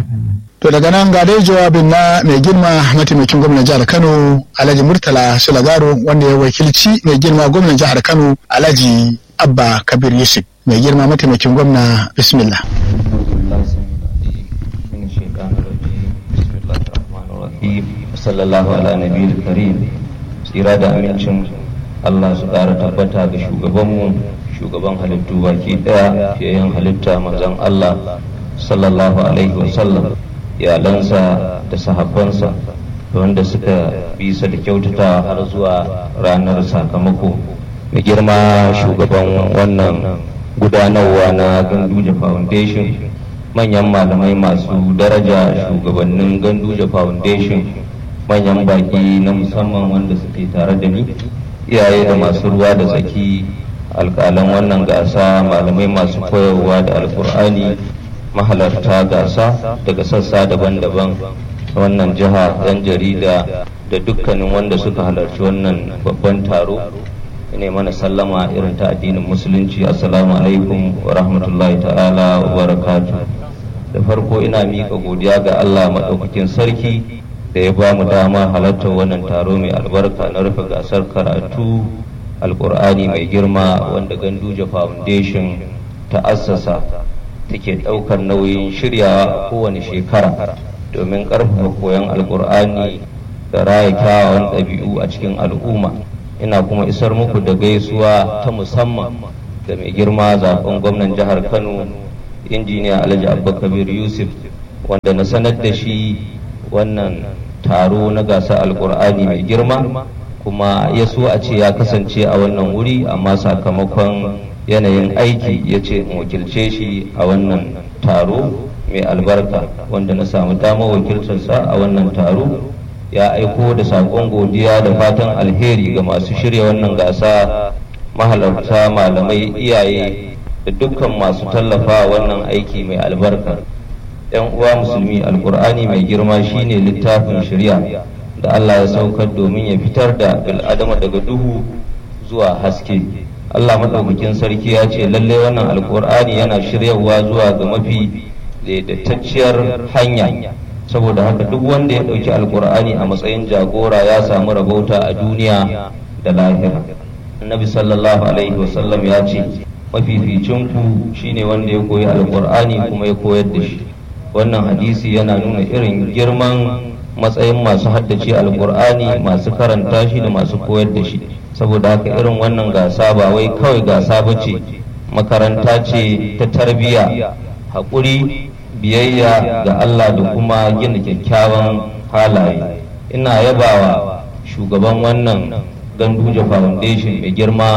To daga nan ga dai jawabin na mai girma mataimakin gwamnan jihar Kano Alhaji Murtala Sulagaro wanda ya wakilci mai girma gwamnan jihar Kano Alhaji Abba Kabir Yusuf mai girma mataimakin gwamna bismillah. sallallahu ala nabiyil karim tsira da amincin Allah su ƙara tabbata ga shugabanmu shugaban halittu baki ɗaya fiyayen halitta manzon Allah sallallahu alaihi wasallam iyalansa da sahabbansa da wanda suka bisa da kyautata har zuwa ranar sakamako mai girma shugaban wannan gudanarwa na ganduje foundation manyan malamai masu daraja shugabannin ganduje foundation manyan baki na musamman wanda suke tare da ni iyaye da masu ruwa da tsaki alƙalan wannan gasa malamai masu koyarwa da alkur'ani mahalarta gasa daga sassa daban-daban wannan jiha yan jarida da dukkanin wanda suka halarci wannan babban taro ne mana sallama irin ta addinin musulunci assalamu alaikum wa rahmatullahi ta'ala wa barakatu da farko ina miƙa godiya ga allah maɗaukakin sarki da ya ba mu dama halartar wannan taro mai albarka na rufe gasar karatu alkur'ani mai girma wanda ganduje foundation ta assasa take ɗaukar nauyin shiryawa a kowane shekara domin ƙarfafa koyon alkur'ani da raya kyawawan ɗabi'u a cikin al'umma ina kuma isar muku da gaisuwa ta musamman da mai girma zaben gwamnan jihar kano injiniya alhaji abubakar yusuf wanda na sanar da shi wannan taro na gasar alkur'ani mai girma kuma ya so a ce ya kasance a wannan wuri amma sakamakon yanayin aiki ya ce in wakilce shi a wannan taro mai albarka wanda na samu damar wakiltarsa a wannan taro ya aiko da saƙon godiya da fatan alheri ga masu shirya wannan gasa mahalarta malamai iyaye da dukkan masu tallafa wannan aiki mai albarka yan uwa musulmi alkur'ani mai girma shine littafin shirya da allah ya saukar domin ya fitar da bil'adama daga duhu zuwa haske allah maɗaukakin sarki ya ce lalle wannan alkur'ani yana shiryawa zuwa ga mafi daidaitacciyar hanya saboda haka duk wanda ya ɗauki alkur'ani a matsayin jagora ya samu rabauta a duniya da lahira annabi sallallahu alaihi wasallam ya ce mafificinku shine wanda ya koyi alkur'ani kuma ya koyar da shi wannan hadisi yana nuna irin girman matsayin masu haddace alkur'ani masu karanta shi da masu koyar da shi saboda haka irin wannan gasa ba wai kawai gasa ba ce makaranta ce ta tarbiyya haƙuri biyayya ga Allah da kuma gina kyakkyawan halaye ina yabawa shugaban wannan ganduje foundation mai girma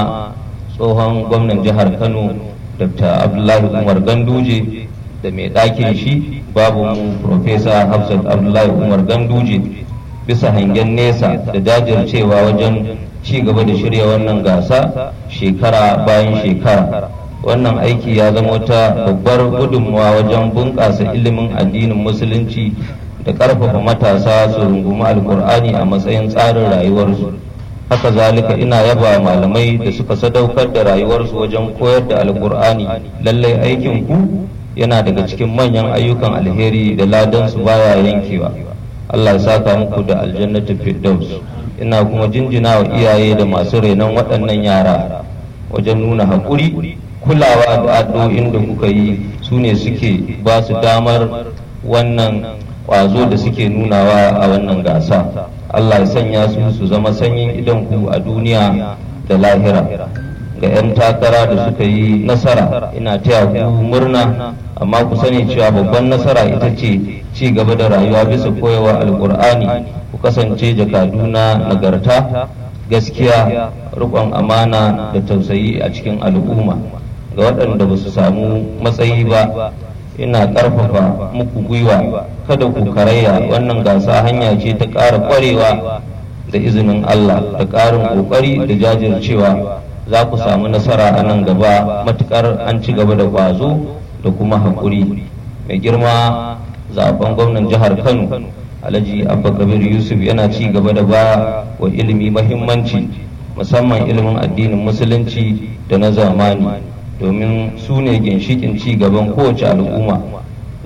tsohon gwamnan jihar kano dr abdullahi umar ganduje da mai ɗakin shi babu mu profesa hafsat abdullahi umar ganduje bisa hangen nesa da jajircewa wajen ci gaba da shirya wannan gasa shekara bayan shekara wannan aiki ya zama wata babbar gudunmawa wajen bunƙasa ilimin addinin musulunci da ƙarfafa matasa su rungumi alkur'ani a matsayin tsarin rayuwarsu haka zalika ina yaba malamai da suka sadaukar da rayuwarsu wajen koyar da alkur'ani lallai aikin ku yana daga cikin manyan ayyukan alheri da ladansu baya yankewa allah ya saka muku da aljannatin firdaus ina kuma jinjina wa iyaye da masu renon waɗannan yara wajen nuna haƙuri kulawa da addu'o'in da kuka yi su ne suke ba su damar wannan ƙwazo da suke nunawa a wannan gasa allah ya sanya su su zama sanyin idan ku a duniya da lahira ga 'yan takara da suka yi nasara ina taya ku murna amma ku sani cewa babban nasara ita ce ci gaba da rayuwa bisa koyawa alkur'ani ku kasance jakaduna nagarta gaskiya riƙon amana da tausayi a cikin al'umma ga waɗanda ba su samu matsayi ba ina ƙarfafa muku gwiwa kada ku karaya wannan gasa hanya ce ta ƙara ƙwarewa da izinin Allah da ƙarin ƙoƙari da jajircewa za ku samu nasara a nan gaba matuƙar an ci gaba da ƙwazo da kuma haƙuri mai girma zaben gwamnan jihar Kano Alhaji Abba Kabir Yusuf yana ci gaba da ba wa ilimi mahimmanci musamman ilimin addinin musulunci da na zamani domin su ne ginshikin ci gaban kowace al'umma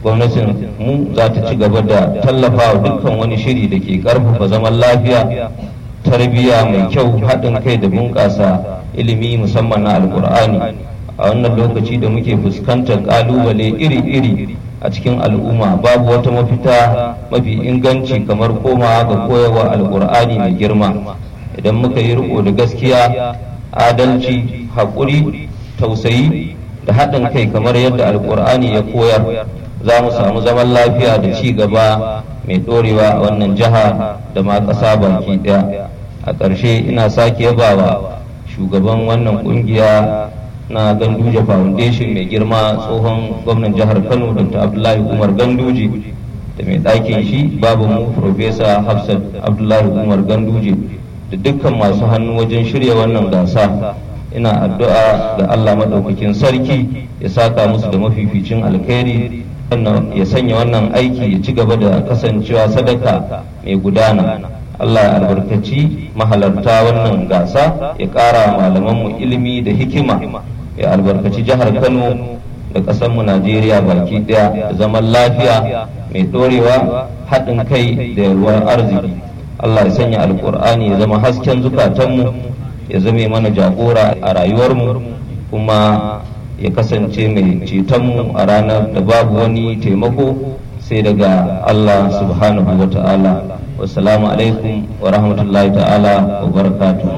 gwamnatin mu za ta ci gaba da tallafa wa dukkan wani shiri da ke karfafa zaman lafiya tarbiyya mai kyau haɗin kai da bunƙasa ilimi musamman na alkur'ani a wannan lokaci da muke fuskantar ƙalubale iri-iri a cikin al'umma babu wata mafita mafi inganci kamar komawa ga koyarwa alkur'ani mai girma idan muka yi riko da gaskiya adalci haƙuri tausayi da haɗin kai kamar yadda alkur'ani ya koyar za mu samu zaman lafiya da ci gaba mai ɗorewa a wannan jiha da ma ƙasa baki ɗaya a ƙarshe ina sake yabawa shugaban wannan ƙungiya na ganduje foundation mai girma tsohon gwamnan jihar kano dr abdullahi umar ganduje da mai ɗakin shi babu mu profesa hafsat abdullahi umar ganduje da dukkan masu hannu wajen shirya wannan gasa ina addu'a ga allah maɗaukakin sarki ya saka musu da mafificin alkhairi ya sanya wannan aiki ya ci gaba da kasancewa sadaka mai gudana Allah ya albarkaci mahalarta wannan gasa ya ƙara malamanmu ilimi da hikima ya albarkaci jihar Kano da ƙasarmu Najeriya baki ɗaya da zaman lafiya mai ɗorewa haɗin kai da yalwar arziki Allah ya sanya alƙur'ani ya zama hasken zukatanmu ya zame mana jagora a rayuwarmu kuma ya kasance mai cetonmu a ranar da babu wani taimako sai daga Allah subhanahu wa ta'ala wasalamu alaikum wa rahmatullahi ta'ala wa barakatu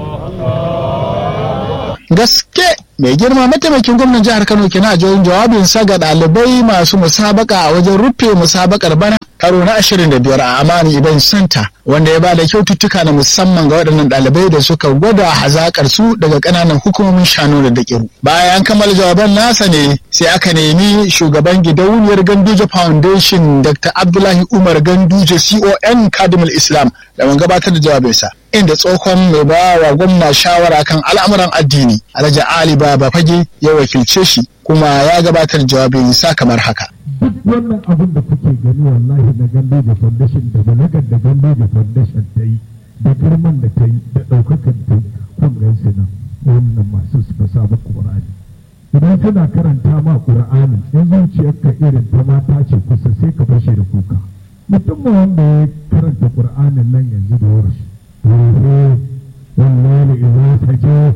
gaske mai girma mataimakin gwamnan jihar kano kina jawabin jawabinsa ga ɗalibai masu musabaka a wajen rufe musabakar bana karo na 25 a amani event center wanda ya ba da kyaututtuka na musamman ga waɗannan ɗalibai da suka gwada hazakar su daga ƙananan hukumomin shanu da daƙiru bayan kammala jawaban nasa ne sai aka nemi shugaban gidauniyar ganduje foundation dr abdullahi umar ganduje con kadimul islam da man gabatar da jawabinsa inda tsohon mai ba wa gwamna shawara kan al'amuran addini alhaji ali baba fage ya wakilce shi kuma ya gabatar jawabinsa kamar haka duk wannan abin da kuke gani wallahi na gando da foundation da balagar da gando da foundation ta yi da girman da ta yi da ɗaukakar ta yi kun gan su nan wannan masu suka samu ƙur'ani idan kana karanta ma ƙur'ani in zuciyarka irin ta mata ce kusa sai ka fashe da kuka mutum wanda ya karanta ƙur'anin nan yanzu da wurshi wallahi idan ta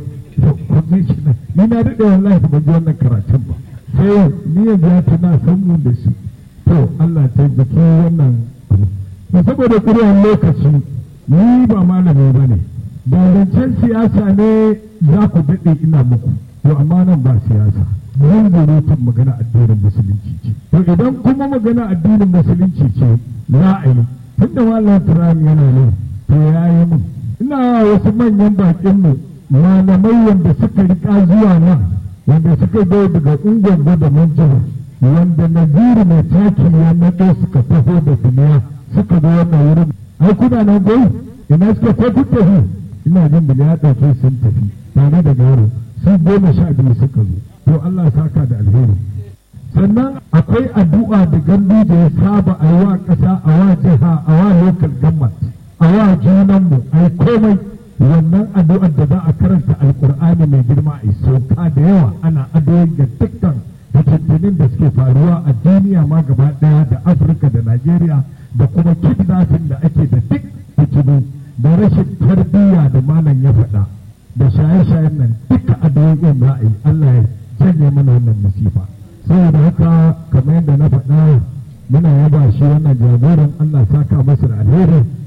je ni na daɗe wallahi ban ji wannan karatun ba sai yau ni yanzu ya tuna san mu da shi to Allah ta biki wannan abu to saboda kuriyar lokaci ni ba malami ba ne da zancen siyasa ne za ku daɗe ina muku to amma nan ba siyasa nan gurutun magana addinin musulunci ce to idan kuma magana addinin musulunci ce za a yi tunda malam turam yana nan to ya yi mun ina wasu manyan bakin mu malamai wanda suka riƙa zuwa nan wanda suka zo daga ungon da manjihar wanda naziru mai taki ya naɗo suka taho da duniya suka zo wannan wurin ai kuna nan gai ina suka ko kun tafi ina jin da ya ɗauke sun tafi tare da garo su goma sha biyu suka zo to Allah saka da alheri sannan akwai addu'a da gandu da ya saba a wa ƙasa a wa jiha a wa local government a wa junanmu ai komai wannan addu'ar da za a karanta alkur'ani mai girma a sauka da yawa ana addu'o'i ga dukkan fitattunin da suke faruwa a duniya ma gaba daya da afirka da najeriya da kuma kidnapping da ake da duk fitinu da rashin tarbiyya da malam ya faɗa da shaye-shayen nan duka addu'o'in za a yi allah ya janye mana wannan musifa saboda haka kamar yadda na faɗa muna yaba shi wannan jagoran allah saka masa da alheri